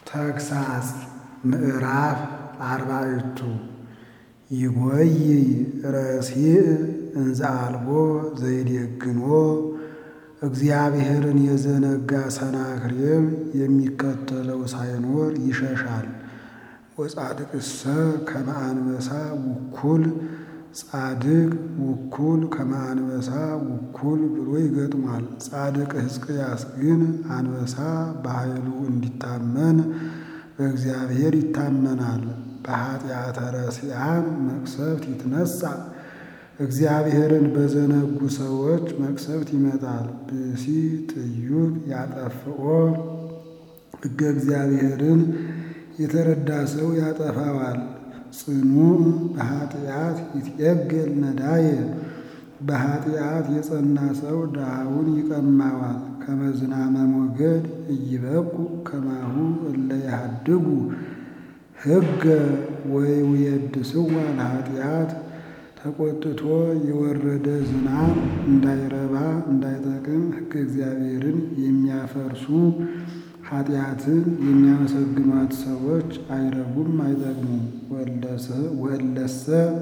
ተግሣጽ ምዕራፍ አርባዕቱ ይጐይ ረሲዕ እንዘ አልቦ ዘይዴግሞ እግዚአብሔርን የዘነጋ ሰናክሬም የሚከተለው ሳይኖር ይሸሻል። ወጻድቅሰ ከመ አንበሳ ውኩል ጻድቅ ውኩል ከመ አንበሳ ውኩል ብሎ ይገጥሟል። ጻድቅ ሕዝቅያስ ግን አንበሳ በኃይሉ እንዲታመን በእግዚአብሔር ይታመናል። በኃጢአተ ረሲዓን መቅሰፍት ይትነሣ እግዚአብሔርን በዘነጉ ሰዎች መቅሰፍት ይመጣል። ብእሲ ጥዩቅ ያጠፍኦ ሕገ እግዚአብሔርን የተረዳ ሰው ያጠፋዋል። ጽኑዕ በኃጢአት ይትዔገል ነዳየ በኃጢአት የጸና ሰው ድሃውን ይቀማዋል። ከመ ዝናመ ሞገድ ኢይበቁ ከማሁ እለ ያሃድጉ ሕገ ወይውየድስዋ ለኃጢአት ተቆጥቶ የወረደ ዝናብ እንዳይረባ እንዳይጠቅም ሕገ እግዚአብሔርን የሚያፈርሱ ኃጢአትን የሚያመሰግኗት ሰዎች አይረቡም አይጠቅሙም። ወእለሰ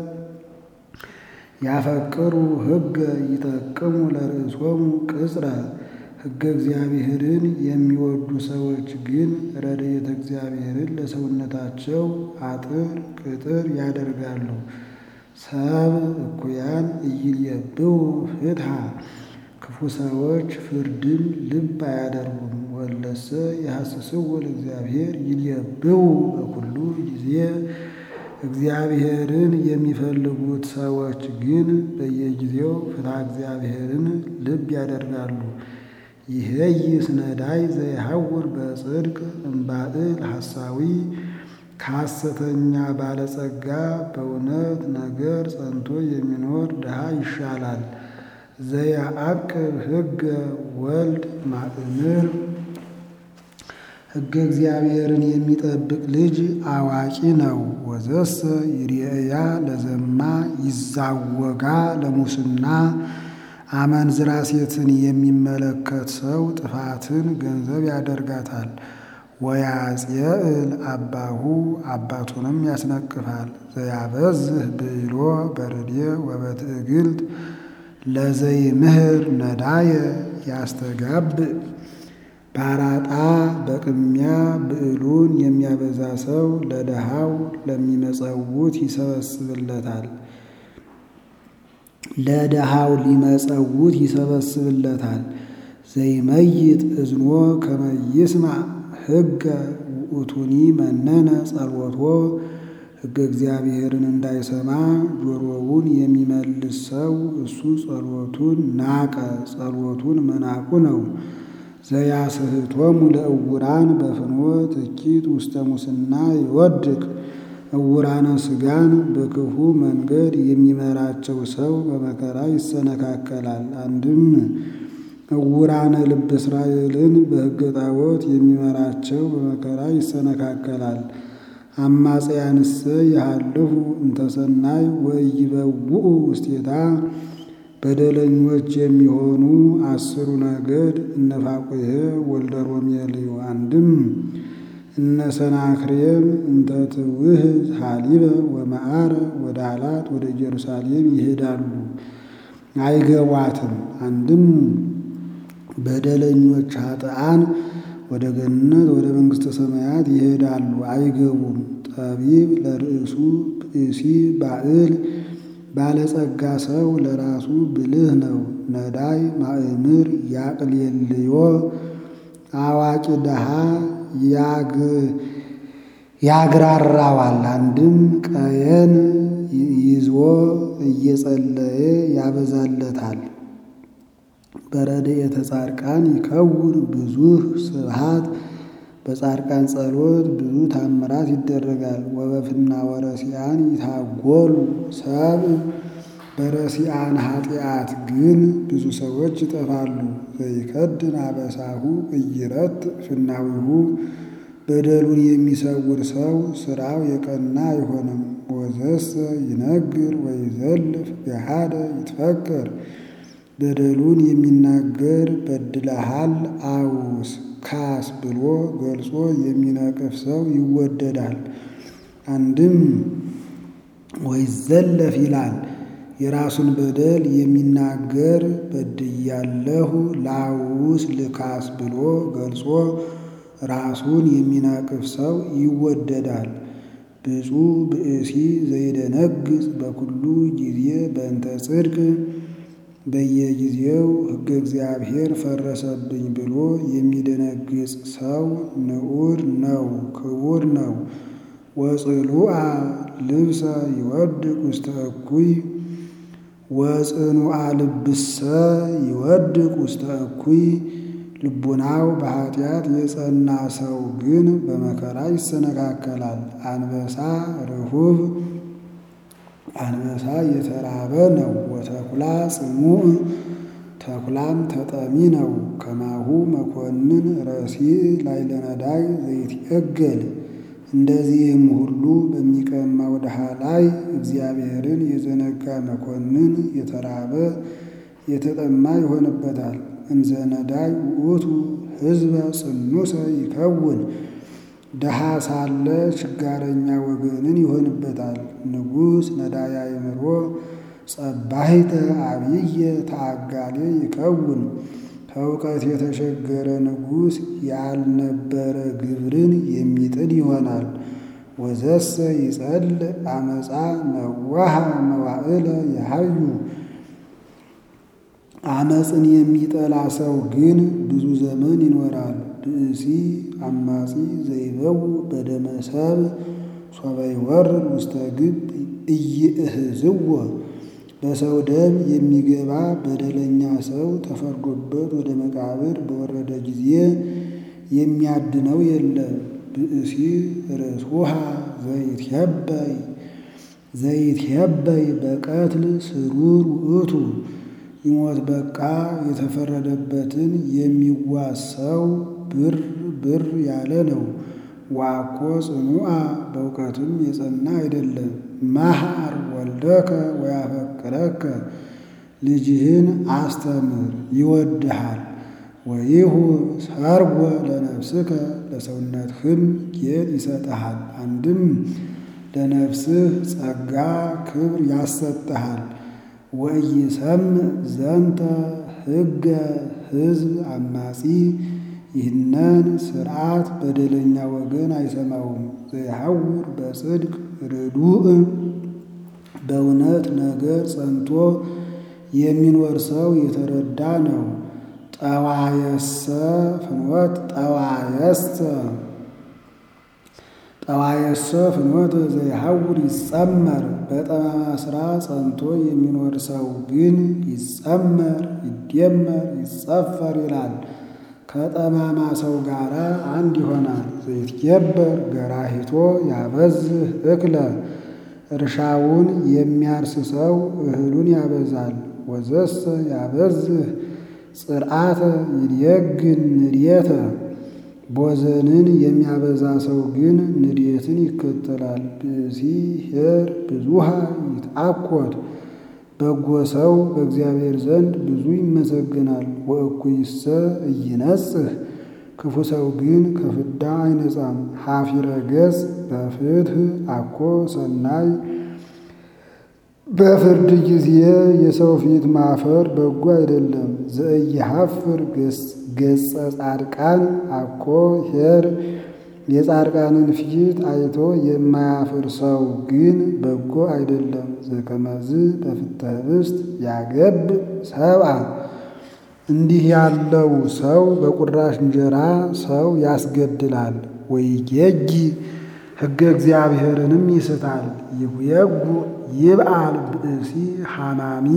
ያፈቅሩ ሕገ ይጠቅሙ ለርእሶሙ ቅጽረ ሕገ እግዚአብሔርን የሚወዱ ሰዎች ግን ረድኤተ እግዚአብሔርን ለሰውነታቸው አጥር ቅጥር ያደርጋሉ። ሰብ እኩያን ኢይልየብቡ ፍትሐ ክፉ ሰዎች ፍርድን ልብ አያደርጉም። ወለሰ የሐስስዎ ለእግዚአብሔር ይልየብቡ በኩሉ ጊዜ እግዚአብሔርን የሚፈልጉት ሰዎች ግን በየጊዜው ፍትሐ እግዚአብሔርን ልብ ያደርጋሉ። ይሄይስ ነዳይ ዘይሐውር በጽድቅ እምባእል ሐሳዊ ከሐሰተኛ ባለጸጋ በእውነት ነገር ጸንቶ የሚኖር ድሃ ይሻላል። ዘያዕቅብ ሕገ ወልድ ማእምር ሕገ እግዚአብሔርን የሚጠብቅ ልጅ አዋቂ ነው። ወዘሰ ይርኤያ ለዘማ ይዛወጋ ለሙስና አመንዝራ ሴትን የሚመለከት ሰው ጥፋትን ገንዘብ ያደርጋታል። ወያጽየእል አባሁ አባቱንም ያስነቅፋል። ዘያበዝህ ብሎ በርድየ ወበትዕግልት ለዘይምህር ነዳየ ያስተጋብእ ባራጣ በቅሚያ ብዕሉን የሚያበዛ ሰው ለድሃው ለሚመጸውት ይሰበስብለታል ለድሃው ሊመጸውት ይሰበስብለታል። ዘይመይጥ እዝኖ ከመ ይስማዕ ሕገ ውእቱኒ መነነ ጸልወቶ ሕገ እግዚአብሔርን እንዳይሰማ ጆሮውን የሚመልስ ሰው እሱ ጸሎቱን ናቀ፣ ጸሎቱን መናቁ ነው። ዘያስሕቶሙ ለእውራን በፍኖት እኪት ውስተ ሙስና ይወድቅ እውራነ ሥጋን በክፉ መንገድ የሚመራቸው ሰው በመከራ ይሰነካከላል። አንድም እውራነ ልብ እስራኤልን በሕገ ጣዖት የሚመራቸው በመከራ ይሰነካከላል። አማጽያንሰ ያሃልፉ እንተሰናይ ወኢይበውኡ ውስቴታ በደለኞች የሚሆኑ አስሩ ነገድ እነ ፋቁሔ ወልደ ሮሜልዩ አንድም እነ ሰናክሬም እንተ ትውህዝ ሀሊበ ወመዓረ ወደ አላት ወደ ኢየሩሳሌም ይሄዳሉ አይገቧትም። አንድም በደለኞች ኃጥአን ወደ ገነት ወደ መንግሥተ ሰማያት ይሄዳሉ አይገቡም። ጠቢብ ለርእሱ ብእሲ ባዕል ባለጸጋ ሰው ለራሱ ብልህ ነው። ነዳይ ማእምር ያቅልየልዮ አዋቂ ድሃ ያግራራዋል። አንድም ቀየን ይዞ እየጸለየ ያበዛለታል። በረድኤተ ጻድቃን ይከውን ብዙህ ስብሃት በጻድቃን ጸሎት ብዙ ታምራት ይደረጋል። ወበፍና ወረሲአን ይታጎሉ ሰብ በረሲአን ኃጢአት ግን ብዙ ሰዎች ይጠፋሉ። ዘይከድን አበሳሁ እይረት ፍናዊሁ በደሉን የሚሰውር ሰው ስራው የቀና አይሆንም። ወዘሰ ይነግር ወይዘልፍ ገሃደ ይትፈከር በደሉን የሚናገር በድለሃል አውስ ልካስ ብሎ ገልጾ የሚነቅፍ ሰው ይወደዳል። አንድም ወይዘለፍ ይላል። የራሱን በደል የሚናገር በድያለሁ ላውስ ልካስ ብሎ ገልጾ ራሱን የሚናቅፍ ሰው ይወደዳል። ብፁዕ ብእሲ ዘይደነግጽ በኩሉ ጊዜ በእንተ ጽድቅ በየጊዜው ሕገ እግዚአብሔር ፈረሰብኝ ብሎ የሚደነግጽ ሰው ንዑድ ነው፣ ክቡር ነው። ወጽሉአ ልብሰ ይወድቅ ውስተ እኩይ ወጽኑአ ልብሰ ይወድቅ ውስተ እኩይ ልቡናው በኃጢአት የጸና ሰው ግን በመከራ ይሰነካከላል። አንበሳ ርሁብ አንበሳ የተራበ ነው። ወተኩላ ጽሙዕ ተኩላም ተጠሚ ነው። ከማሁ መኮንን ረሲዕ ላዕለ ነዳይ ዘይትዔገል እንደዚህም ሁሉ በሚቀማው ድሃ ላይ እግዚአብሔርን የዘነጋ መኮንን የተራበ የተጠማ ይሆንበታል። እንዘ ነዳይ ውእቱ ሕዝበ ጽኑሰ ይከውን ድሃ ሳለ ችጋረኛ ወገንን ይሆንበታል። ንጉሥ ነዳያ አእምሮ ጸባሂተ አብየ ተአጋሌ ይከውን ከእውቀት የተሸገረ ንጉሥ ያልነበረ ግብርን የሚጥል ይሆናል። ወዘሰ ይጸል አመፃ ነዋሃ መዋዕለ የሃዩ አመፅን የሚጠላ ሰው ግን ብዙ ዘመን ይኖራል። ብእሲ አማጺ ዘይበው በደመ ሰብእ ሶበ ይወርድ ውስተ ግብ ኢይእህዝዎ በሰው ደም የሚገባ በደለኛ ሰው ተፈርዶበት ወደ መቃብር በወረደ ጊዜ የሚያድነው የለም። ብእሲ ርእሱሃ ዘይትሄበይ ዘይትሄበይ በቀትል ስሩር ውእቱ ይሞት በቃ የተፈረደበትን የሚዋሰው ብር ብር ያለ ነው። ዋኮ ጽኑዓ በእውቀትም የጸና አይደለም። መሐር ወልደከ ወያፈቅረከ ልጅህን አስተምር ይወድሃል። ወይሁ ሰርጎ ለነፍስከ ለሰውነትህም ጌጥ ይሰጥሃል። አንድም ለነፍስህ ጸጋ ክብር ያሰጥሃል። ወኢይሰምዕ ዘንተ ሕገ ሕዝብ አማጺ ይህንን ሥርዓት በደለኛ ወገን አይሰማውም። ዘይሐውር በጽድቅ ርዱእ በእውነት ነገር ጸንቶ የሚኖር ሰው የተረዳ ነው። ጠዋየሰ ፍኖት ጠዋየሰ ጠዋየሰ ፍኖት ዘይሐውር ይጸመር በጠማማ ሥራ ጸንቶ የሚኖር ሰው ግን ይጸመር፣ ይደመር፣ ይጸፈር ይላል። ከጠማማ ሰው ጋር አንድ ይሆናል። ዘይትገበር ገራሂቶ ያበዝህ እክለ እርሻውን የሚያርስ ሰው እህሉን ያበዛል። ወዘሰ ያበዝህ ጽርዓተ ይድየግን ንድየተ ቦዘንን የሚያበዛ ሰው ግን ንድየትን ይከተላል። ብእሲ ኄር ብዙሃ ይትአኰት በጎ ሰው በእግዚአብሔር ዘንድ ብዙ ይመሰግናል። ወእኩይሰ ኢይነጽህ ክፉ ሰው ግን ከፍዳ አይነጻም። ሐፊረ ገጽ በፍትሕ አኮ ሰናይ በፍርድ ጊዜ የሰው ፊት ማፈር በጎ አይደለም። ዘኢይሐፍር ገጸ ጻድቃን አኮ ኄር የጻድቃንን ፊት አይቶ የማያፍር ሰው ግን በጎ አይደለም። ዘከመዝ በፍትሐ ኅብስት ያገብ ሰብአ እንዲህ ያለው ሰው በቁራሽ እንጀራ ሰው ያስገድላል። ወይጌጊ ሕገ እግዚአብሔርንም ይስታል። ይጉየጉ ይብአል ብእሲ ሐማሚ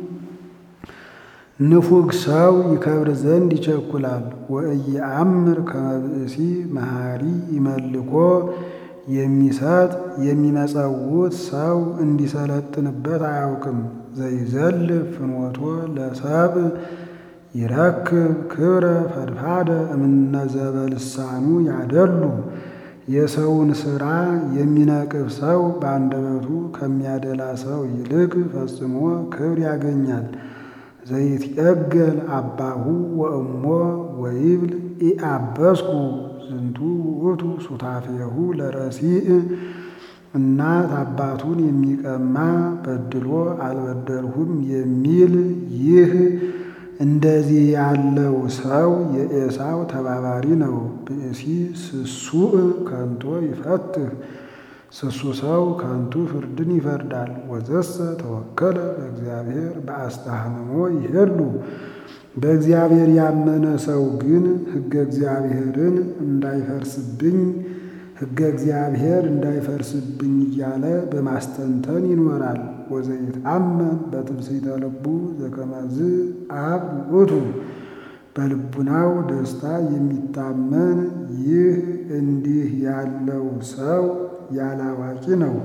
ንፉግ ሰው ይከብር ዘንድ ይቸኩላል። ወኢየአምር ከመ ብእሲ መሐሪ ይመልኮ የሚሰጥ የሚመጸውት ሰው እንዲሰለጥንበት አያውቅም። ዘይዘልፍ ፍኖቶ ለሰብእ ይረክብ ክብረ ፈድፋደ እምነዘበልሳኑ ያደሉ የሰውን ሥራ የሚነቅፍ ሰው በአንደበቱ ከሚያደላ ሰው ይልቅ ፈጽሞ ክብር ያገኛል። ዘይትዔገል አባሁ ወእሞ ወይብል ኢአበስኩ ዝንቱ ውእቱ ሱታፌሁ ለረሲእ እናት አባቱን የሚቀማ በድሎ አልበደልሁም የሚል ይህ እንደዚህ ያለው ሰው የኤሳው ተባባሪ ነው። ብእሲ ስሱእ ከንቶ ይፈትህ ስሱ ሰው ከንቱ ፍርድን ይፈርዳል። ወዘሰ ተወከለ በእግዚአብሔር በአስተሃምሞ ይሄሉ በእግዚአብሔር ያመነ ሰው ግን ሕገ እግዚአብሔርን እንዳይፈርስብኝ ሕገ እግዚአብሔር እንዳይፈርስብኝ እያለ በማስተንተን ይኖራል። ወዘይትአመን በትምስሕተ ልቡ ዘከመዝ አብ ውእቱ በልቡናው ደስታ የሚታመን ይህ እንዲህ ያለው ሰው ያላዋቂ ነው።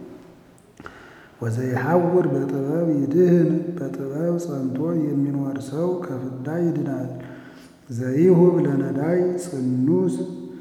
ወዘይሐውር በጥበብ ይድህን በጥበብ ጸንቶ የሚኖር ሰው ከፍዳ ይድናል። ዘይሁብ ለነዳይ ጽኑስ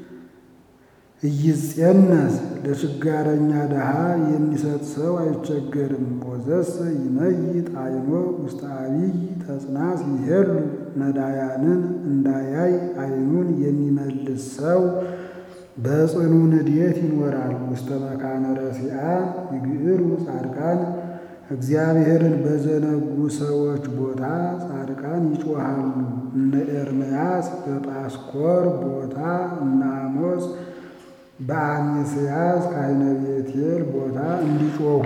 እይጼነስ ለችጋረኛ ድሃ የሚሰጥ ሰው አይቸገርም። ወዘሰ ይመይጥ ዓይኖ ውስተ አቢይ ተጽናስ ይሄሉ ነዳያንን እንዳያይ ዓይኑን የሚመልስ ሰው በጽኑ ንዴት ይኖራል። ውስተ መካነ ረሲዓን ይግዕሩ ጻድቃን እግዚአብሔርን በዘነጉ ሰዎች ቦታ ጻድቃን ይጮሃሉ። እነ ኤርምያስ በጳስኮር ቦታ እነ አሞጽ በአሜስያስ ካህነ ቤቴል ቦታ እንዲጮኹ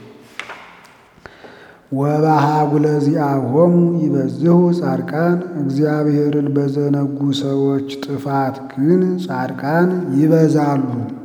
ወበሃጉለ ዚአሆሙ ይበዝሁ ጻድቃን እግዚአብሔርን በዘነጉ ሰዎች ጥፋት ግን ጻድቃን ይበዛሉ።